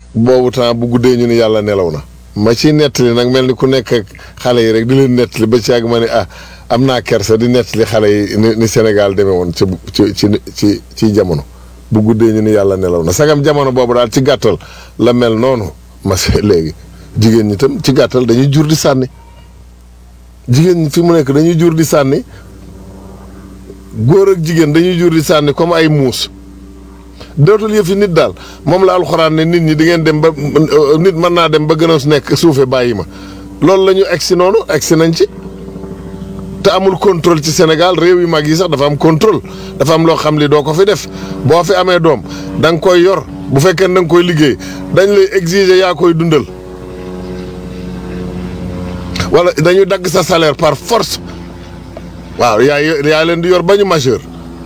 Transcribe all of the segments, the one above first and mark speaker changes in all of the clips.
Speaker 1: boobu temps bu guddee ñu ni yàlla nelaw na ma ciy nettali nag mel ni ku nekk ak xale yi rek di leen nettali ba ci yàgg ma ne ah am naa kersa di nettali xale yi ni ni Sénégal demee woon ci ci ci ci ci jamono bu guddee ñu ni yàlla nelaw na sagam jamono boobu daal ci gàttal la mel noonu ma se léegi jigéen ñi tam ci gàttal dañuy jur di sànni jigéen ñi fi mu nekk dañuy jur di sànni góor ak jigéen dañuy jur di sànni comme ay muus dootul yëfi nit daal moom la alxuraan ne nit ñi di ngeen dem ba nit mën naa dem ba gën a nekk suufe bàyyi ma loolu la ñu egsi noonu egsi nañ ci te amul contrôle ci Sénégal réew yu mag yi sax dafa am contrôle dafa am loo xam li doo ko fi def boo fi amee doom da nga koy yor bu fekkee da nga koy liggéey dañ lay exiger yaa koy dundal wala dañuy dagg sa salaire par force waaw yaa yaa leen di yor ba ñu majeur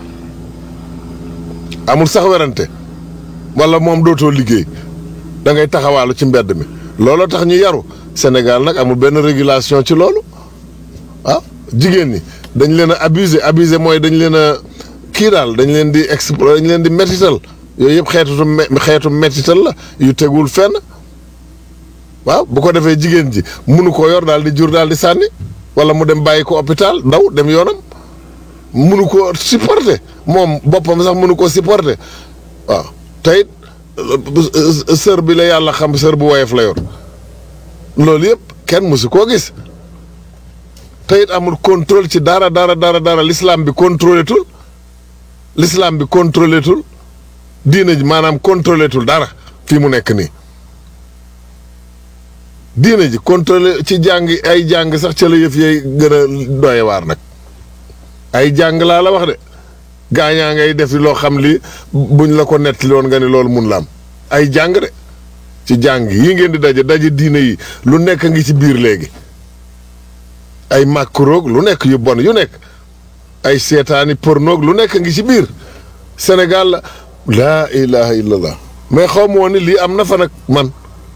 Speaker 1: amul sax werante wala moom dootoo liggéey da ngay taxawaalu ci mbedd mi looloo tax ñu yaru Sénégal nag amul benn régulation ci loolu waaw jigéen ñi dañ leen a abusé abusé mooy dañ leen a kii daal dañ leen di explo dañ leen di métital yooyu yëpp xeetu xeetu métital la yu tegul fenn waaw bu ko defee jigéen ji munu ko yor daal di jur daal di sànni wala mu dem bàyyi ko hôpital ndaw dem yoonam munu ko supporter moom boppam sax munu ko supporter waaw tey sër bi la yàlla xam sër bu woyof la yor loolu yëpp kenn musu koo gis tey amul contrôle ci dara dara dara dara l'islam bi contrôlé tul l'islam bi contrôlé tul diina ji maanaam contrôlé tul dara fii mu nekk nii diina ji contrôlé ci jàng ay jàng sax ca la yëf yay gën a doye waar nag ay jàng laa la wax de gaañaa ngay def loo xam li buñ la ko nettali woon nga ni loolu mun la am ay jàng de ci jàng yi ngeen di daje daje diina yi lu nekk ngi ci biir léegi ay màkkuroog lu nekk yu bon yu nekk ay seetaani pornoog lu nekk ngi ci biir Sénégal la laa ilaha illallah mais xaw ma woon ni lii am na fa nag man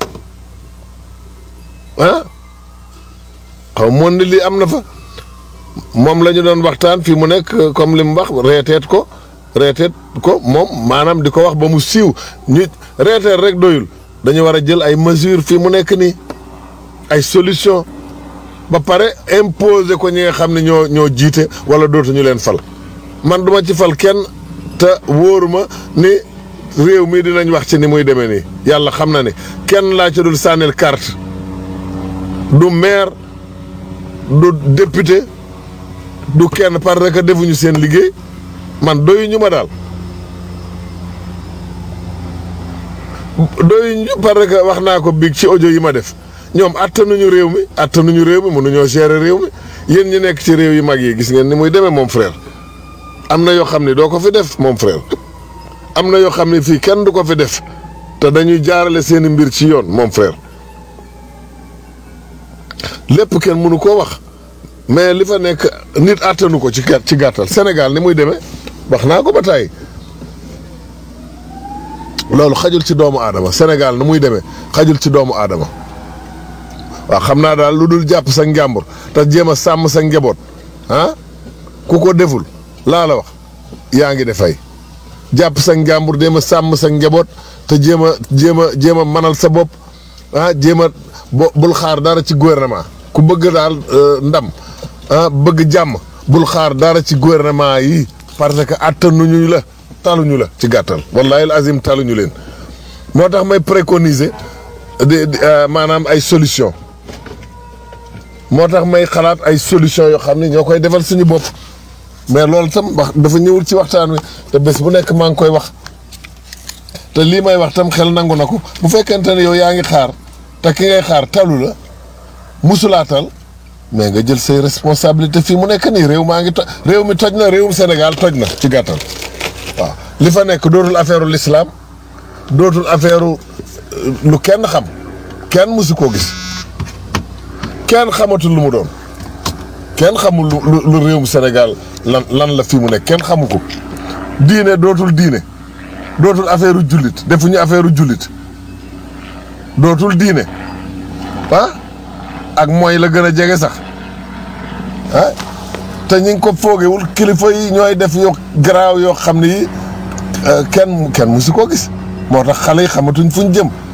Speaker 1: ah xaw ma woon ni lii am na fa moom la ñu doon waxtaan fii mu nekk comme li mu wax reeteet ko reeteet ko moom maanaam di ko wax ba mu siiw ñu reeteet rek doyul dañu war a jël ay mesures fii mu nekk nii ay solution ba pare imposer ko ñi nga xam ne ñoo ñoo jiite wala dootuñu leen fal man duma ci fal kenn te wóoruma ni réew mi dinañ wax ci ni muy demee nii yàlla xam na ne kenn laa ci dul sànnil carte du maire du député du kenn parce que defuñu seen liggéey man doyuñu ma daal doyuñu parce que wax naa ko biig ci audio yi ma def ñoom attanuñu réew mi attanuñu réew mi mënuñoo gérer réew mi yéen ñi nekk ci réew yi mag yi gis ngeen ni muy demee moom frère am na yoo xam ne doo ko fi def moom frère am na yoo xam ne fii kenn du ko fi def te dañuy jaarale seeni mbir ci yoon moom frère lépp kenn mënu koo wax mais li fa nekk nit àttanu ko ci ci gàttal Sénégal ni muy demee wax naa ko ba tàyyi loolu xajul ci doomu aadama Sénégal ni muy demee xajul ci doomu aadama waaw xam naa daal lu dul jàpp sa njàmbur te jéem a sàmm sa njaboot ah ku ko deful laa la wax yaa ngi defay jàpp sa njàmbur jéem a sàmm sa njaboot te jéem a jéem a jéem a manal sa bopp ah jéem a bo bul xaar dara ci gouvernement ku bëgg daal ndam ah bëgg jàmm bul xaar dara ci gouvernement yi parce que attanuñu la taluñu la ci gàttal wallahi al azim taluñu leen moo tax may préconiser de maanaam ay solution moo tax may xalaat ay solution yoo xam ne ñoo koy defal suñu bopp mais loolu tam wax dafa ñëwul ci waxtaan wi te bés bu nekk maa ngi koy wax te lii may wax tam xel nangu na ko bu fekkente ne yow yaa ngi xaar te ki ngay xaar talu la musulaatal mais nga jël say responsabilité fii mu nekk nii réew maa ngi toj réew mi toj na réewum Sénégal toj na ci gàttal waaw li fa nekk dootul affaire u l'islam dootul affaire lu kenn xam kenn mësu koo gis kenn xamatul lu mu doon kenn xamul lu lu réewum Sénégal lan lan la fii mu nekk kenn xamu ko diine dootul diine dootul affaire u jullit defuñu affaire u jullit dootul diine ah ak mooy la gën a jege sax ah te ñi ngi ko foogewul kilifa yi ñooy def yoo garaaw yoo xam ne yi kenn kenn musu koo gis moo tax xale yi xamatuñ fuñ jëm